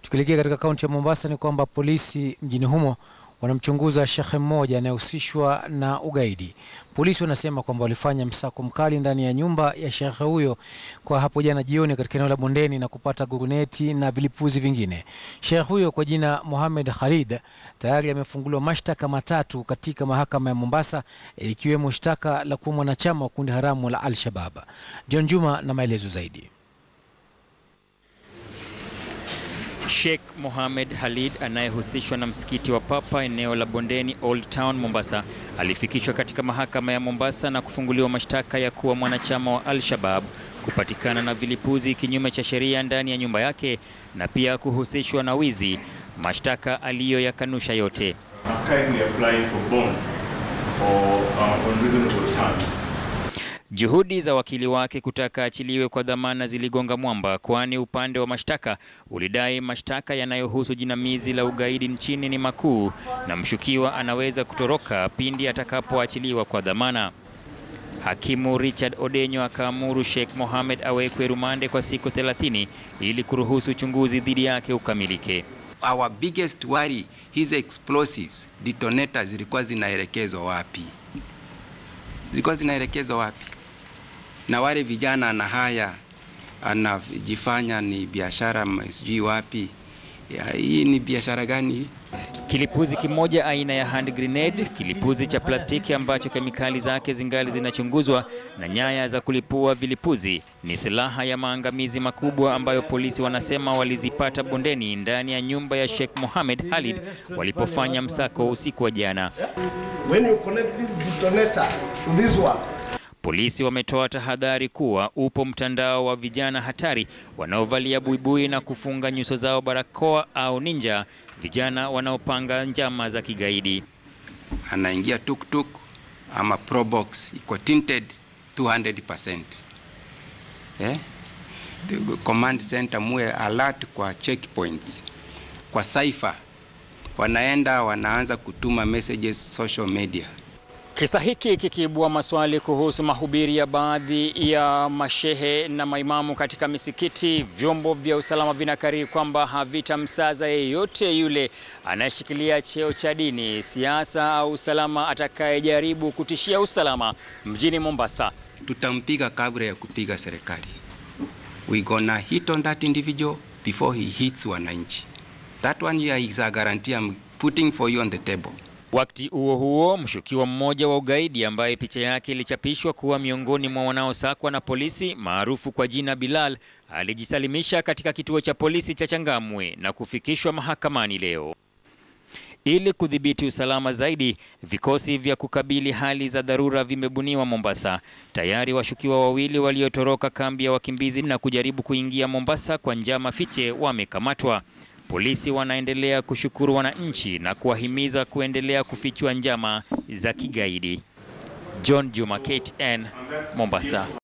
Tukielekea katika kaunti ya Mombasa ni kwamba polisi mjini humo wanamchunguza shekhe mmoja anayehusishwa na ugaidi. Polisi wanasema kwamba walifanya msako mkali ndani ya nyumba ya shekhe huyo kwa hapo jana jioni katika eneo la Bondeni na kupata guruneti na vilipuzi vingine. Shekhe huyo kwa jina Mohamed Khalid tayari amefunguliwa mashtaka matatu katika mahakama ya Mombasa ikiwemo shtaka la kuwa mwanachama wa kundi haramu la Al-Shabab. John Juma na maelezo zaidi. Sheikh Mohamed Khalid anayehusishwa na msikiti wa Papa eneo la Bondeni Old Town Mombasa alifikishwa katika mahakama ya Mombasa na kufunguliwa mashtaka ya kuwa mwanachama wa Al-Shabab, kupatikana na vilipuzi kinyume cha sheria ndani ya nyumba yake na pia kuhusishwa na wizi, mashtaka aliyoyakanusha yote. Juhudi za wakili wake kutaka achiliwe kwa dhamana ziligonga mwamba, kwani upande wa mashtaka ulidai mashtaka yanayohusu jinamizi la ugaidi nchini ni makuu na mshukiwa anaweza kutoroka pindi atakapoachiliwa kwa dhamana. Hakimu Richard Odenyo akaamuru Sheikh Mohamed awekwe rumande kwa siku 30 ili kuruhusu uchunguzi dhidi yake ukamilike. Our biggest worry, his explosives detonators zilikuwa zinaelekezwa wapi? Zilikuwa zinaelekezwa wapi? Na wale vijana na haya anajifanya ni biashara sijui wapi ya, hii ni biashara gani? Kilipuzi kimoja aina ya hand grenade, kilipuzi cha plastiki ambacho kemikali zake zingali zinachunguzwa, na nyaya za kulipua vilipuzi ni silaha ya maangamizi makubwa ambayo polisi wanasema walizipata Bondeni ndani ya nyumba ya Sheikh Mohamed Khalid walipofanya msako usiku wa jana. When you connect this detonator to this one, Polisi wametoa tahadhari kuwa upo mtandao wa vijana hatari wanaovalia buibui na kufunga nyuso zao barakoa au ninja, vijana wanaopanga njama za kigaidi. Anaingia tuktuk ama probox iko tinted 200%. Eh? The command center muwe alert kwa checkpoints. Kwa cipher wanaenda wanaanza kutuma messages social media. Kisa hiki kikiibua maswali kuhusu mahubiri ya baadhi ya mashehe na maimamu katika misikiti. Vyombo vya usalama vinakariri kwamba havitamsaza yeyote yule anayeshikilia cheo cha dini, siasa au usalama atakayejaribu kutishia usalama mjini Mombasa. Tutampiga kabla ya kupiga serikali. We gonna hit on that individual before he hits wananchi. That one here is a guarantee I'm putting for you on the table. Wakati huo huo, mshukiwa mmoja wa ugaidi ambaye picha yake ilichapishwa kuwa miongoni mwa wanaosakwa na polisi maarufu kwa jina Bilal alijisalimisha katika kituo cha polisi cha Changamwe na kufikishwa mahakamani leo. Ili kudhibiti usalama zaidi, vikosi vya kukabili hali za dharura vimebuniwa Mombasa. Tayari washukiwa wawili waliotoroka kambi ya wakimbizi na kujaribu kuingia Mombasa kwa njama fiche wamekamatwa. Polisi wanaendelea kushukuru wananchi na kuwahimiza kuendelea kufichua njama za kigaidi. John Juma, KTN, Mombasa.